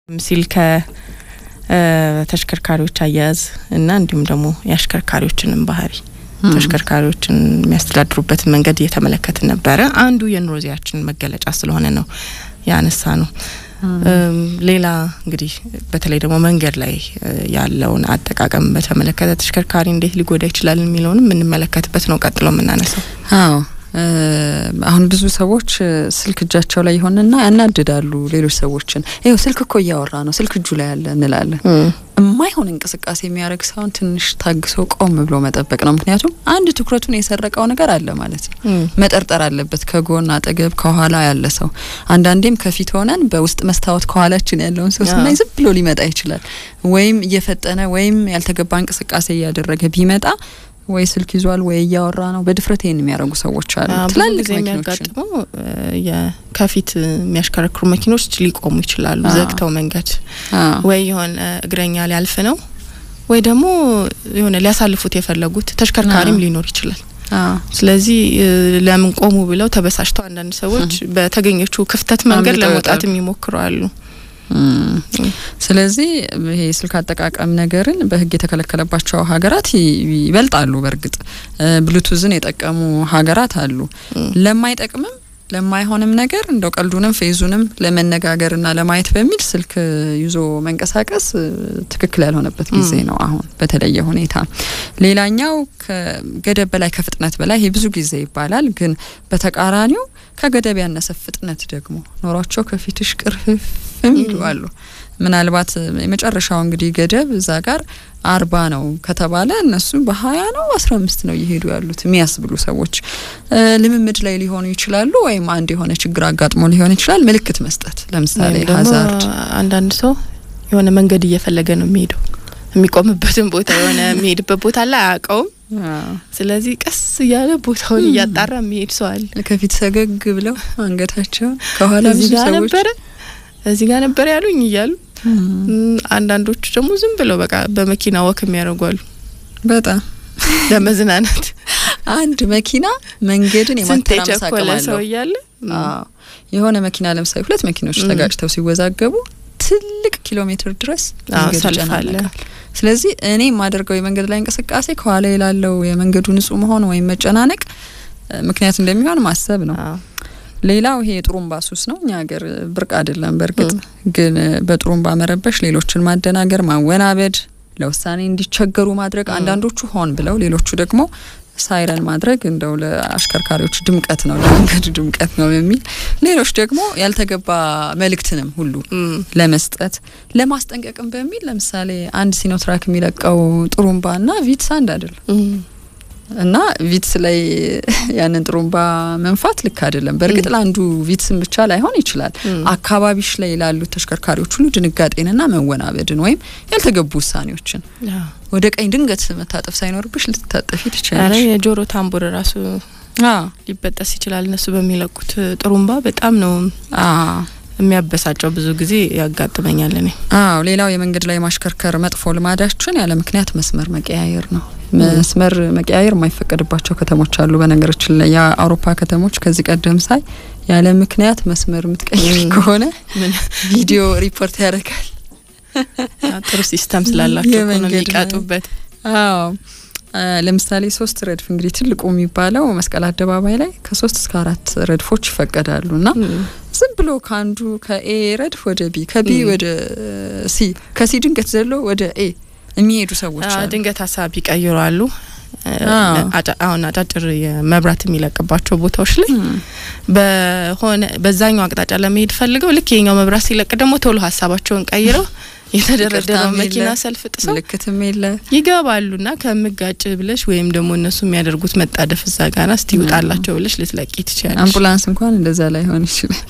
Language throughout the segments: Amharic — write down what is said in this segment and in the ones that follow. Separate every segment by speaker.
Speaker 1: ሲል ከተሽከርካሪዎች አያያዝ እና እንዲሁም ደግሞ የአሽከርካሪዎችንም ባህሪ ተሽከርካሪዎችን የሚያስተዳድሩበትን መንገድ እየተመለከትን ነበረ። አንዱ የኑሮ ዜያችን መገለጫ ስለሆነ ነው ያነሳ ነው። ሌላ እንግዲህ በተለይ ደግሞ መንገድ ላይ ያለውን አጠቃቀም በተመለከተ ተሽከርካሪ እንዴት ሊጎዳ ይችላል የሚለውንም የምንመለከትበት ነው ቀጥሎ የምናነሳው።
Speaker 2: አዎ አሁን ብዙ ሰዎች ስልክ እጃቸው ላይ ይሆንና ያናድዳሉ ሌሎች ሰዎችን። ይኸው ስልክ እኮ እያወራ ነው፣ ስልክ እጁ ላይ ያለ እንላለን። የማይሆን እንቅስቃሴ የሚያደርግ ሰውን ትንሽ ታግሶ ቆም ብሎ መጠበቅ ነው። ምክንያቱም አንድ ትኩረቱን የሰረቀው ነገር አለ ማለት ነው። መጠርጠር አለበት ከጎን አጠገብ፣ ከኋላ ያለ ሰው። አንዳንዴም ከፊት ሆነን በውስጥ መስታወት ከኋላችን ያለውን ሰው ስናይ ዝም ብሎ ሊመጣ ይችላል። ወይም እየፈጠነ ወይም ያልተገባ እንቅስቃሴ እያደረገ ቢመጣ ወይ ስልክ ይዟል ወይ እያወራ ነው። በድፍረት ይህን የሚያደርጉ ሰዎች አሉ። ትላልቅ
Speaker 1: የሚያጋጥመው ከፊት የሚያሽከረክሩ መኪኖች ሊቆሙ ይችላሉ፣ ዘግተው መንገድ ወይ የሆነ እግረኛ ሊያልፍ ነው ወይ ደግሞ የሆነ ሊያሳልፉት የፈለጉት ተሽከርካሪም ሊኖር ይችላል። ስለዚህ ለምን ቆሙ ብለው ተበሳጭተው አንዳንድ ሰዎች በተገኘችው ክፍተት መንገድ ለመውጣት የሚሞክሩ አሉ።
Speaker 2: ስለዚህ ይሄ ስልክ አጠቃቀም ነገርን በሕግ የተከለከለባቸው ሀገራት ይበልጣሉ። በእርግጥ ብሉቱዝን የጠቀሙ ሀገራት አሉ። ለማይጠቅምም ለማይሆንም ነገር እንደው ቀልዱንም ፌዙንም ለመነጋገርና ለማየት በሚል ስልክ ይዞ መንቀሳቀስ ትክክል ያልሆነበት ጊዜ ነው አሁን በተለየ ሁኔታ። ሌላኛው ከገደብ በላይ ከፍጥነት በላይ ይሄ ብዙ ጊዜ ይባላል፣ ግን በተቃራኒው ከገደብ ያነሰ ፍጥነት ደግሞ ኖሯቸው ከፊትሽ ቅርፍፍ የሚሉ አሉ። ምናልባት የመጨረሻው እንግዲህ ገደብ እዛ ጋር አርባ ነው ከተባለ እነሱ በሀያ ነው አስራ አምስት ነው እየሄዱ ያሉት የሚያስብሉ ሰዎች ልምምድ ላይ ሊሆኑ ይችላሉ። ወይም አንድ የሆነ ችግር አጋጥሞ ሊሆን ይችላል። ምልክት መስጠት ለምሳሌ ሀዛርድ።
Speaker 1: አንዳንድ ሰው የሆነ መንገድ እየፈለገ ነው የሚሄደው የሚቆምበትን ቦታ የሆነ የሚሄድበት ቦታ ላይ አያውቀውም። ስለዚህ ቀስ እያለ ቦታውን እያጣራ የሚሄድ ሰው አለ።
Speaker 2: ከፊት ሰገግ ብለው አንገታቸውን ከኋላ ብዙ ሰዎች
Speaker 1: ነበረ እዚህ ጋር ነበር ያሉኝ እያሉ አንዳንዶቹ ደግሞ ዝም ብለው በቃ በመኪና ወክ የሚያደርጉ አሉ።
Speaker 2: በጣም
Speaker 1: ለመዝናናት
Speaker 2: አንድ መኪና መንገድን የማተራመስ አቅም አለው
Speaker 1: ሰው እያለ
Speaker 2: የሆነ መኪና ለምሳሌ ሁለት መኪኖች ተጋጭተው ሲወዛገቡ ትልቅ ኪሎ ሜትር ድረስ መንገድ ይጨናነቃል። ስለዚህ እኔ የማደርገው የመንገድ ላይ እንቅስቃሴ ከኋላ ላለው የመንገዱ ንጹህ መሆን ወይም መጨናነቅ ምክንያት እንደሚሆን ማሰብ ነው። ሌላው ይሄ የጥሩምባ ሱስ ነው። እኛ ሀገር ብርቅ አይደለም። በእርግጥ ግን በጥሩምባ መረበሽ፣ ሌሎችን ማደናገር፣ ማወናበድ፣ ለውሳኔ እንዲቸገሩ ማድረግ፣ አንዳንዶቹ ሆን ብለው፣ ሌሎቹ ደግሞ ሳይረን ማድረግ እንደው ለአሽከርካሪዎች ድምቀት ነው፣ ለመንገዱ ድምቀት ነው የሚል ሌሎች ደግሞ ያልተገባ መልእክትንም ሁሉ ለመስጠት ለማስጠንቀቅም በሚል ለምሳሌ አንድ ሲኖትራክ የሚለቀው ጥሩምባ እና ቪትስ አንድ አይደለም እና ቪትስ ላይ ያንን ጥሩምባ መንፋት ልክ አይደለም። በእርግጥ ለአንዱ ቪትስን ብቻ ላይሆን ይችላል። አካባቢሽ ላይ ላሉት ተሽከርካሪዎች ሁሉ ድንጋጤንና መወናበድን ወይም ያልተገቡ ውሳኔዎችን ወደ ቀኝ ድንገት መታጠፍ ሳይኖርብሽ ልትታጠፊ ትችላለሽ።
Speaker 1: የጆሮ ታምቡር ራሱ ሊበጠስ ይችላል። እነሱ በሚለቁት ጥሩምባ በጣም ነው የሚያበሳጨው ብዙ ጊዜ ያጋጥመኛል። እኔ
Speaker 2: አዎ፣ ሌላው የመንገድ ላይ ማሽከርከር መጥፎ ልማዳችን ያለ ምክንያት መስመር መቀያየር ነው። መስመር መቀያየር የማይፈቀድባቸው ከተሞች አሉ። በነገራችን ላይ የአውሮፓ ከተሞች ከዚህ ቀደም ሳይ ያለ ምክንያት መስመር የምትቀይር ከሆነ ቪዲዮ ሪፖርት ያደርጋል።
Speaker 1: ጥሩ ሲስተም ስላላቸው ነው የሚቀጡበት።
Speaker 2: አዎ ለምሳሌ ሶስት ረድፍ እንግዲህ ትልቁ የሚባለው መስቀል አደባባይ ላይ ከሶስት እስከ አራት ረድፎች ይፈቀዳሉ እና ዝም ብሎ ከአንዱ ከኤ ረድፍ ወደ ቢ ከቢ ወደ ሲ ከሲ ድንገት ዘሎ ወደ ኤ የሚሄዱ ሰዎች አሉ።
Speaker 1: ድንገት ሀሳብ ይቀይራሉ። አሁን አጫጭር የመብራት የሚለቅባቸው ቦታዎች ላይ በሆነ በዛኛው አቅጣጫ ለመሄድ ፈልገው ልክ የኛው መብራት ሲለቅ ደግሞ ቶሎ ሀሳባቸውን ቀይረው የተደረደረው መኪና ሰልፍ ጥሰው
Speaker 2: ምልክትም የለ
Speaker 1: ይገባሉና ከምጋጭ ብለሽ ወይም ደግሞ እነሱ የሚያደርጉት መጣደፍ እዛ ጋና እስቲ ይውጣላቸው ብለሽ ልትለቂ ትችላለሽ።
Speaker 2: አምቡላንስ እንኳን እንደዛ ላይሆን ይችላል።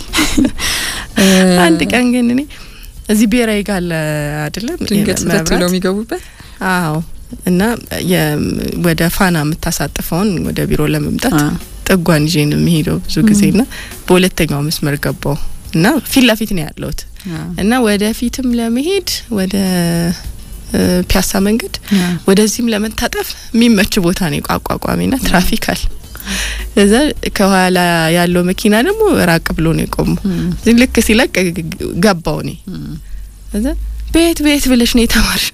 Speaker 1: አንድ ቀን ግን እኔ እዚህ ብሔራዊ ጋር አይደለም
Speaker 2: ድንገት ስህተት ብለው የሚገቡበት
Speaker 1: አዎ እና ወደ ፋና የምታሳጥፈውን ወደ ቢሮ ለመምጣት ጥጓን ይዤ ነው የሚሄደው ብዙ ጊዜ ና በሁለተኛው መስመር ገባው እና ፊት ለፊት ነው ያለሁት እና ወደፊትም ለመሄድ ወደ ፒያሳ መንገድ ወደዚህም ለመታጠፍ የሚመች ቦታ ነው የቋቋቋሚ ና ትራፊክ አለ። እዛ ከኋላ ያለው መኪና ደግሞ ራቅ ብሎ ነው የቆመው። ልክ ሲለቅ ገባው እኔ እዛ ቤት ቤት ብለሽ ነው የተማርሽ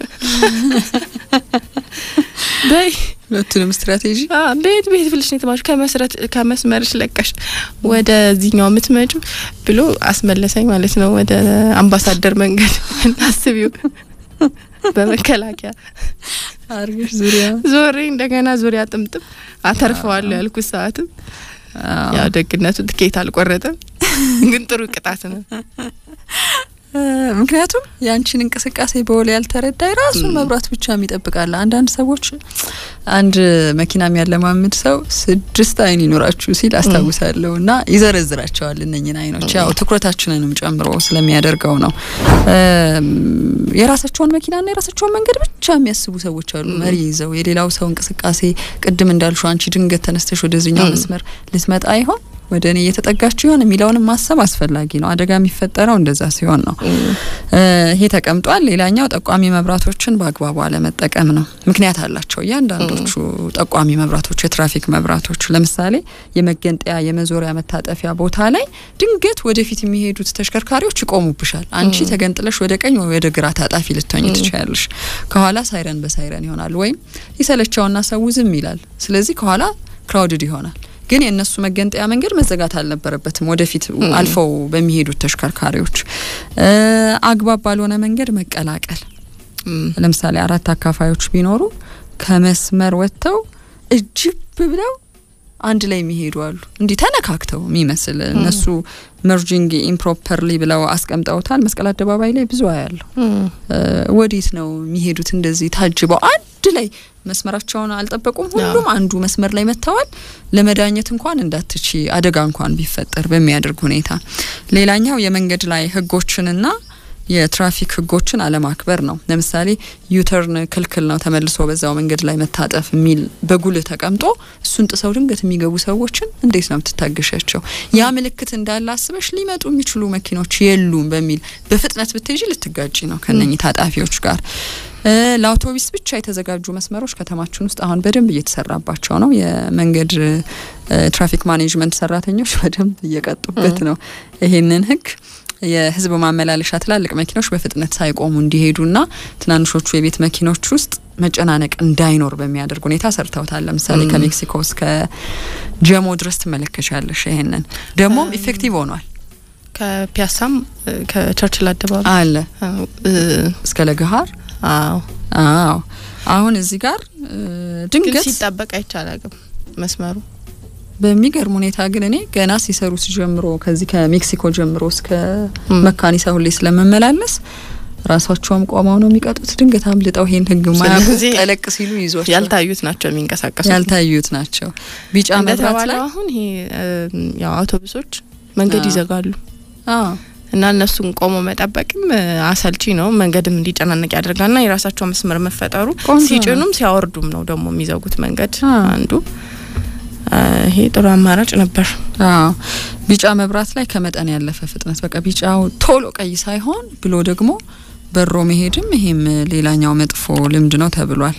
Speaker 1: በይ
Speaker 2: ሁለቱንም ስትራቴጂ
Speaker 1: ቤት ቤት ብለሽ ነው የተማርሽ ከመስረት ከመስመርሽ ለቀሽ ወደዚህኛው የምትመጪው ብሎ አስመለሰኝ ማለት ነው። ወደ አምባሳደር መንገድ አስቢው በመከላከያ
Speaker 2: አርገሽ ዙሪያ
Speaker 1: ዞሬ እንደገና ዙሪያ ጥምጥም አተርፈዋለሁ ያልኩት ሰዓትም ያው ደግነቱ ትኬት አልቆረጠም፣ ግን ጥሩ ቅጣት ነው።
Speaker 2: ምክንያቱም ያንቺን እንቅስቃሴ በወል ያልተረዳ የራሱን መብራት ብቻ የሚጠብቃል። አንዳንድ ሰዎች አንድ መኪና የሚያለማምድ ሰው ስድስት አይን ይኖራችሁ ሲል አስታውሳለሁ እና ይዘረዝራቸዋል እነኝን አይኖች ያው ትኩረታችንንም ጨምሮ ስለሚያደርገው ነው። የራሳቸውን መኪናና የራሳቸውን መንገድ ብቻ የሚያስቡ ሰዎች አሉ። መሪ ይዘው የሌላው ሰው እንቅስቃሴ ቅድም እንዳልሹ አንቺ ድንገት ተነስተሽ ወደዚህኛው መስመር ልትመጣ ይሆን ወደ እኔ እየተጠጋችሁ ይሆን የሚለውንም ማሰብ አስፈላጊ ነው። አደጋ የሚፈጠረው እንደዛ ሲሆን ነው። ይሄ ተቀምጧል። ሌላኛው ጠቋሚ መብራቶችን በአግባቡ አለመጠቀም ነው። ምክንያት አላቸው እያንዳንዶቹ ጠቋሚ መብራቶች፣ የትራፊክ መብራቶች። ለምሳሌ የመገንጠያ የመዞሪያ መታጠፊያ ቦታ ላይ ድንገት ወደፊት የሚሄዱት ተሽከርካሪዎች ይቆሙብሻል። አንቺ ተገንጥለሽ ወደ ቀኝ ወይ ወደ ግራ ታጣፊ ልትሆኝ ትችያለሽ። ከኋላ ሳይረን በሳይረን ይሆናል፣ ወይም ይሰለቸውና ሰው ዝም ይላል። ስለዚህ ከኋላ ክራውድድ ይሆናል። ግን የእነሱ መገንጠያ መንገድ መዘጋት አልነበረበትም። ወደፊት አልፈው በሚሄዱት ተሽከርካሪዎች አግባብ ባልሆነ መንገድ መቀላቀል፣ ለምሳሌ አራት አካፋዮች ቢኖሩ ከመስመር ወጥተው እጅብ ብለው አንድ ላይ የሚሄዱ አሉ። እንዲህ ተነካክተው የሚመስል እነሱ መርጂንግ ኢምፕሮፐርሊ ብለው አስቀምጠውታል። መስቀል አደባባይ ላይ ብዙ አያለሁ። ወዴት ነው የሚሄዱት? እንደዚህ ታጅበው አንድ ላይ መስመራቸውን አልጠበቁም። ሁሉም አንዱ መስመር ላይ መጥተዋል። ለመዳኘት እንኳን እንዳትቺ አደጋ እንኳን ቢፈጠር በሚያደርግ ሁኔታ። ሌላኛው የመንገድ ላይ ህጎችንና የትራፊክ ህጎችን አለማክበር ነው። ለምሳሌ ዩተርን ክልክል ነው፣ ተመልሶ በዛው መንገድ ላይ መታጠፍ የሚል በጉልህ ተቀምጦ እሱን ጥሰው ድንገት የሚገቡ ሰዎችን እንዴት ነው የምትታገሻቸው? ያ ምልክት እንዳለ አስበሽ ሊመጡ የሚችሉ መኪኖች የሉም በሚል በፍጥነት ብትሄጂ ልትጋጭ ነው ከነኚህ ታጣፊዎች ጋር። ለአውቶቢስ ብቻ የተዘጋጁ መስመሮች ከተማችን ውስጥ አሁን በደንብ እየተሰራባቸው ነው። የመንገድ ትራፊክ ማኔጅመንት ሰራተኞች በደንብ እየቀጡበት ነው ይሄንን ህግ የህዝብ ማመላለሻ ትላልቅ መኪኖች በፍጥነት ሳይቆሙ እንዲሄዱና ትናንሾቹ የቤት መኪኖች ውስጥ መጨናነቅ እንዳይኖር በሚያደርግ ሁኔታ ሰርተውታል። ለምሳሌ ከሜክሲኮ እስከ ጀሞ ድረስ ትመለከቻለሽ። ይሄንን ደግሞም ኢፌክቲቭ ሆኗል።
Speaker 1: ከፒያሳም ከቸርችል አደባባይ
Speaker 2: አለ እስከ ለገሀር።
Speaker 1: አዎ
Speaker 2: አዎ። አሁን እዚህ ጋር ድንገት
Speaker 1: ሲጠበቅ አይቻላግም መስመሩ
Speaker 2: በሚገርም ሁኔታ ግን እኔ ገና ሲሰሩት ጀምሮ ከዚህ ከሜክሲኮ ጀምሮ እስከ መካኒሳ ሁሌ ስለመመላለስ ራሳቸውም ቆመው ነው የሚቀጡት። ድንገት አምልጠው ይሄን ህግ ማያውቁ ጠለቅ ሲሉ ይዟቸው
Speaker 1: ያልታዩት ናቸው የሚንቀሳቀሱት
Speaker 2: ያልታዩት ናቸው። ቢጫ መብራት ላይ
Speaker 1: አሁን ይሄ ያው አውቶቡሶች መንገድ ይዘጋሉ
Speaker 2: አዎ
Speaker 1: እና እነሱን ቆሞ መጠበቅም አሰልቺ ነው። መንገድም እንዲጨናነቅ ያደርጋልና የራሳቸው መስመር መፈጠሩ ሲጭኑም ሲያወርዱም ነው ደግሞ የሚዘጉት መንገድ አንዱ ይሄ ጥሩ አማራጭ ነበር።
Speaker 2: አዎ ቢጫ መብራት ላይ ከመጠን ያለፈ ፍጥነት በቃ ቢጫው ቶሎ ቀይ ሳይሆን ብሎ ደግሞ በሮ መሄድም ይሄም ሌላኛው መጥፎ ልምድ ነው ተብሏል።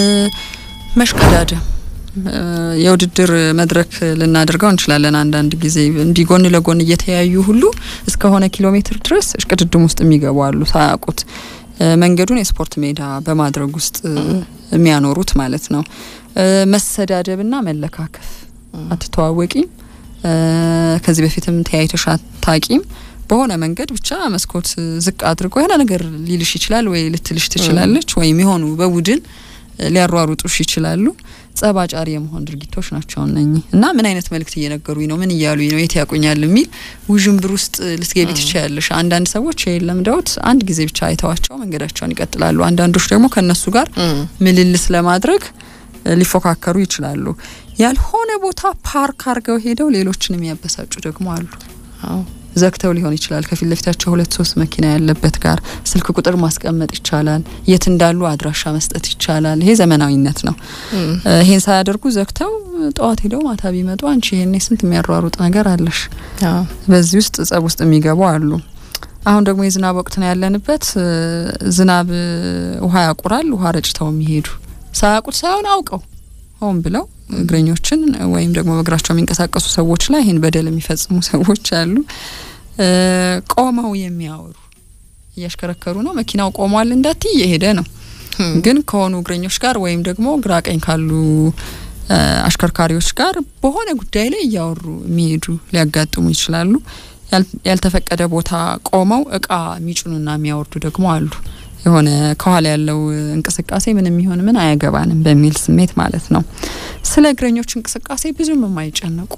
Speaker 2: መሽቀዳደም የውድድር መድረክ ልናደርገው እንችላለን። አንዳንድ ጊዜ እንዲህ ጎን ለጎን እየተያዩ ሁሉ እስከሆነ ኪሎ ሜትር ድረስ እሽቅድድም ውስጥ የሚገቡ አሉ ሳያውቁት መንገዱን የስፖርት ሜዳ በማድረግ ውስጥ የሚያኖሩት ማለት ነው። መሰዳደብና መለካከፍ አትተዋወቂም፣ ከዚህ በፊትም ተያይተሽ አታቂም። በሆነ መንገድ ብቻ መስኮት ዝቅ አድርጎ የሆነ ነገር ሊልሽ ይችላል ወይ ልትልሽ ትችላለች፣ ወይም የሆኑ በቡድን ሊያሯሩጡሽ ይችላሉ። ጸባጫሪ የመሆን ድርጊቶች ናቸው እነኚህ እና ምን አይነት መልእክት እየነገሩኝ ነው፣ ምን እያሉኝ ነው፣ የት ያቁኛል የሚል ውዥንብር ውስጥ ልትገቢ ትችያለሽ። አንዳንድ ሰዎች ይሄን ለምደውት አንድ ጊዜ ብቻ አይተዋቸው መንገዳቸውን ይቀጥላሉ። አንዳንዶች ደግሞ ከእነሱ ጋር ምልልስ ለማድረግ ሊፎካከሩ ይችላሉ። ያልሆነ ቦታ ፓርክ አድርገው ሄደው ሌሎችን የሚያበሳጩ ደግሞ አሉ። ዘግተው ሊሆን ይችላል። ከፊት ለፊታቸው ሁለት ሶስት መኪና ያለበት ጋር ስልክ ቁጥር ማስቀመጥ ይቻላል። የት እንዳሉ አድራሻ መስጠት ይቻላል። ይሄ ዘመናዊነት ነው። ይሄን ሳያደርጉ ዘግተው ጠዋት ሄደው ማታ ቢመጡ አንቺ ይሄኔ ስንት የሚያሯሩጥ ነገር አለሽ። በዚህ ውስጥ ጸብ ውስጥ የሚገቡ አሉ። አሁን ደግሞ የዝናብ ወቅት ነው ያለንበት። ዝናብ ውሃ ያቁራል። ውሃ ረጭተው የሚሄዱ ሳያውቁት ሳይሆን አውቀው ሆን ብለው እግረኞችን ወይም ደግሞ በእግራቸው የሚንቀሳቀሱ ሰዎች ላይ ይህን በደል የሚፈጽሙ ሰዎች አሉ። ቆመው የሚያወሩ እያሽከረከሩ ነው። መኪናው ቆሟል እንዳትይ እየሄደ ነው። ግን ከሆኑ እግረኞች ጋር ወይም ደግሞ ግራ ቀኝ ካሉ አሽከርካሪዎች ጋር በሆነ ጉዳይ ላይ እያወሩ የሚሄዱ ሊያጋጥሙ ይችላሉ። ያልተፈቀደ ቦታ ቆመው እቃ የሚጭኑና የሚያወርዱ ደግሞ አሉ። የሆነ ከኋላ ያለው እንቅስቃሴ ምንም ይሆን ምን አያገባንም በሚል ስሜት ማለት ነው። ስለ እግረኞች እንቅስቃሴ ብዙም የማይጨነቁ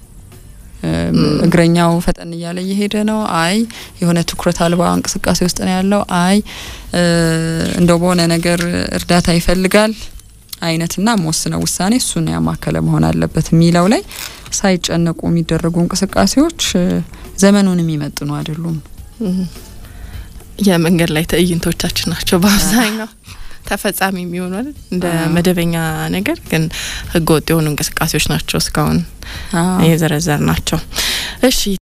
Speaker 2: እግረኛው ፈጠን እያለ እየሄደ ነው። አይ የሆነ ትኩረት አልባ እንቅስቃሴ ውስጥ ነው ያለው። አይ እንደው በሆነ ነገር እርዳታ ይፈልጋል አይነትና መወስነው ውሳኔ እሱን ያማከለ መሆን አለበት የሚለው ላይ ሳይጨነቁ የሚደረጉ እንቅስቃሴዎች ዘመኑን የሚመጥኑ አይደሉም።
Speaker 1: የመንገድ ላይ ትዕይንቶቻችን ናቸው በአብዛኛው ተፈጻሚ የሚሆኑ አይደል እንደ መደበኛ ነገር ግን ህገ ወጥ የሆኑ እንቅስቃሴዎች ናቸው እስካሁን የዘረዘር ናቸው። እሺ